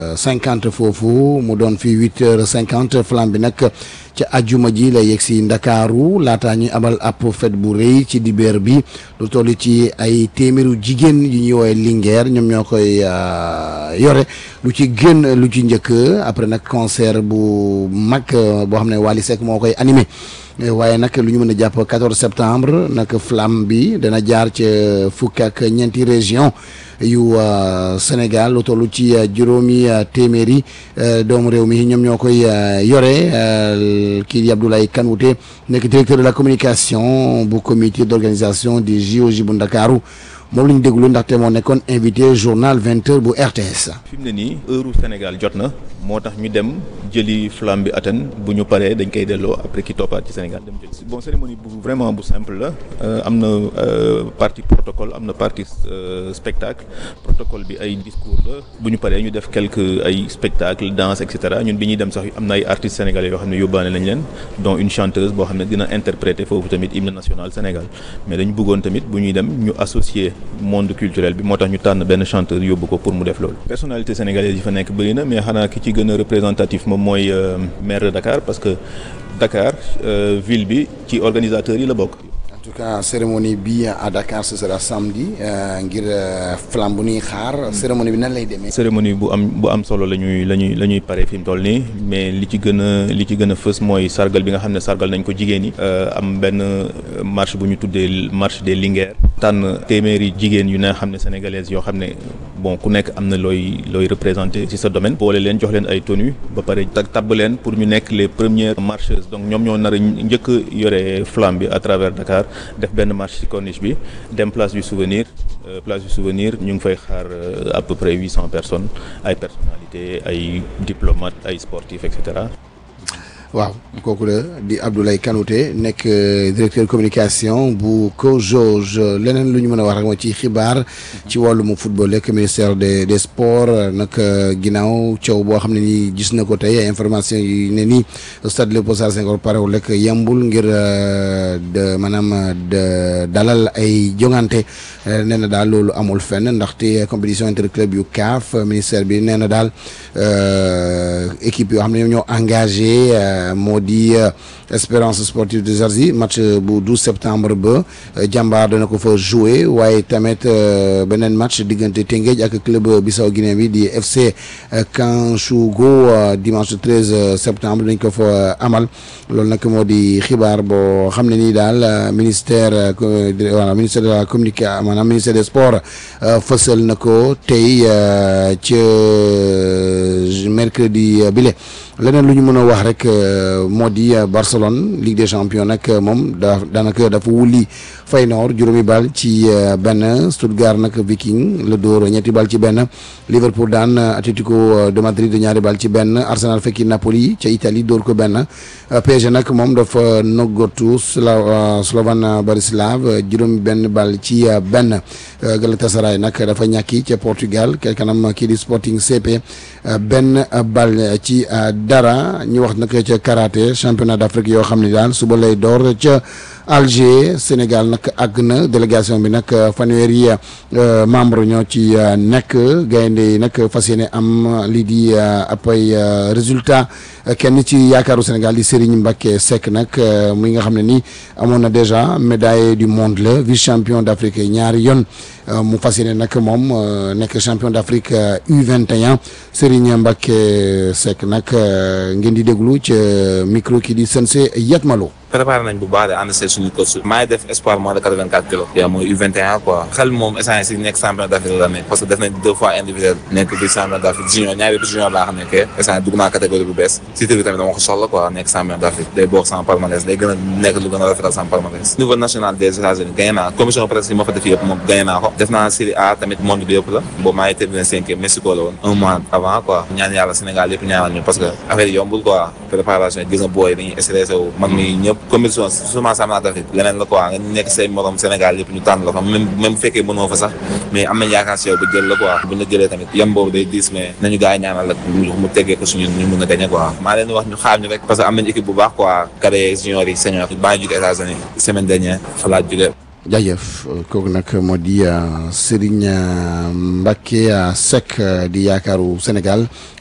cinquante foofu mu doon fi huit heures cinquante flamme bi nag ca ajjuma ji la yegg si ndakaaru laataa ñuy amal ab fête bu rëy ci dibeer bi lu toll ci ay téeméeru jigéen yu ñuy woowee Linguère ñoom ñoo koy yore lu ci gën lu ci njëkk après nag concert bu mag boo xam ne Wally Seck moo koy animé waaye nag lu ñu mën a jàpp 14 septembre nag flamme bi dana jaar ca fukk ak ñeenti région yu Sénégal lu toll ci juróomi téeméeri doomu réew mi ñoom ñoo koy yore kii di Abdoulaye Kanouté nekk directeur de la communication bu comité d'organisation des JOJ bu Ndakaaru moom la ñu déglu ndaxte moo nekkoon invité journal 20 heures bu RTS. fi mu ne nii heure Sénégal jot na moo tax ñu dem jëli flamme bi Athènes bu ñu paree dañ koy delloo après ki toppaat ci Sénégal dem jëli bon cérémonie bu vraiment bu simple la am na partie protocole am na partie spectacle protocole bi ay discours la bu ñu paree ñu def quelques ay spectacle danse et cetera ñun bi ñuy dem sax am na ay artistes sénégalais yoo xam ne yóbbaale nañ leen dont une chanteuse boo xam ne dina interpréter foofu tamit hymne national Sénégal mais dañu bëggoon tamit bu ñuy dem ñu associer monde culturel bi moo tax ñu tànn benn chanteur yóbbu ko pour mu def loolu personnalité sénégalaise yi fa nekk bëri na mais xanaa ki ci gën a représentatif moom mooy maire de Dakar parce que Dakar ville bi ci organisateurs yi la bokk en tout cas cérémonie bi à Dakar ce sera samedi ngir flamme bu ñuy xaar cérémonie bi nan lay demee. cérémonie bu am bu am solo la ñuy la ñuy la ñuy pare fi mu toll nii mais li ci gën a li ci gën a fës mooy sargal bi nga xam ne sargal nañ ko jigéen ñi. am benn marche bu ñu tuddee marche des Linguères. tànn téeméeri jigéen yu ne xam ne sénégalaises yoo xam ne bon ku nekk am na looy looy représenté ci sa domaine. boole leen jox leen ay tenues ba pare tabb leen pour ñu nekk les premières marcheuses donc ñoom ñoo nar a njëkk a yore flamme bi à travers Dakar. def benn marche ci corniche bi dem place du souvenir place du souvenir ñu ngi fay xaar à peu près huit cent personnes ay personnalités ay diplomates ay sportifs et cetera. waaw kooku la di Abdoulaye Kanouté nekk directeur communication bu COJOJ leneen lu ñu mën a wax rek moo ci xibaar ci wàllum football ak ministère des des sports nag ginnaaw coow boo xam ne nii gis na ko tey ay information yi ne nii stade Léopold Sédar Senghor parewul rek yembul ngir de maanaam de dalal ay jongante nee na daal loolu amul fenn ndaxte compétition interclub yu CAF ministère bi nee na daal équipe yoo xam ne ñoo engagé. moo di Espérance sportive de Jersey match bu 12 septembre ba jàmbaar dana ko fa jouer waaye tamit beneen match diggante Teungueth ak club Bissau Guinée bi di FC Kanchougo dimanche 13 septembre dañ ko fa amal loolu nag moo di xibaar boo xam ne nii daal ministère voilà ministère de la communication maanaam ministère des sports fësal na ko tey ca mercredi bile leneen lu ñu mën a wax rek moo di Barcelone Ligue des champions nag moom da daanaka dafa wulli Feyenoord juróomi bal ci benn Stuttgart nag Viking la dóor ñetti bal ci benn Liverpool daan Atlético de Madrid ñaari bal ci benn Arsenal fekki Napoli ca Italie dóor ko benn PSG nag moom dafa noggatu Slovan Bratislava juróomi benn bal ci benn Galatasaray nag dafa ñàkki ca Portugal kel kanam kii di Sporting CP benn bal ci dara ñu wax nag ca karaté championnat d'Afrique yoo xam ne daal suba lay door ca Alger Sénégal nag àgg na délégation bi nag fanweeri membre ñoo ci nekk gaynde yi nag fas yéene am lii di ab ay résultat kenn ci yaakaaru Sénégal di Serigne Mbacké Seck nag muy nga xam ne ni amoon na déjà médaille du monde la vice champion d'Afrique ñaari yoon mu fas yéene nag moom nekk champion d'Afrique U21 Serigne Mbacké Seck nag ngeen di déglu ca micro ki di Sensé Yatmalo préparé nañ bu baax de ànd see suñu coach maa ngi def espoir moins de quatre-vingt-quatre kilos yaa mooy U21 quoi xel moom essence si nekk champion d'Afrique la nekk parce que def nañ deux fois individuel nekk bi champion d'Afrique junior ñaari bi junior laa xam ne que essence dugg naa catégorie bu bees titre bi tamit dama ko soxla quoi nekk champion d'Afrique day bokk sama palmarès day gën a nekk lu gën a rafetal sama palmarès niveau national des États-Unis gagné naa commission presse yi ma fa def yëpp moom gagné naa ko def naa série A tamit monde bi yëpp la boobu maa ngi terminé cinquième Mexico la woon un mois avant quoi ñaan yàlla Sénégal yëpp ñaanal ñu parce que affaire yi yombul quoi préparation gis nga booy dañuy stressé wu man mi ñëpp compétition seulement championnat d'Afrique leneen la quoi nga nekk say morom Sénégal yëpp ñu tànn la fa même même bu fekkee mënoo fa sax mais am nañ yaakaar si yow ba jël la quoi buñ la jëlee tamit yam boobu day diis mais nañu gars yi ñaanal la mu teggee ko suñu ñu mën a gagner quoi maa leen wax ñu xaar ñu rek parce que am nañ équipe bu baax quoi cadet junior yi senior baa ngi jóge États-Unis semaine dernière fa laa jóge jaajëf kooku nag moo di Serigne Mbacké Seck di yaakaaru Sénégal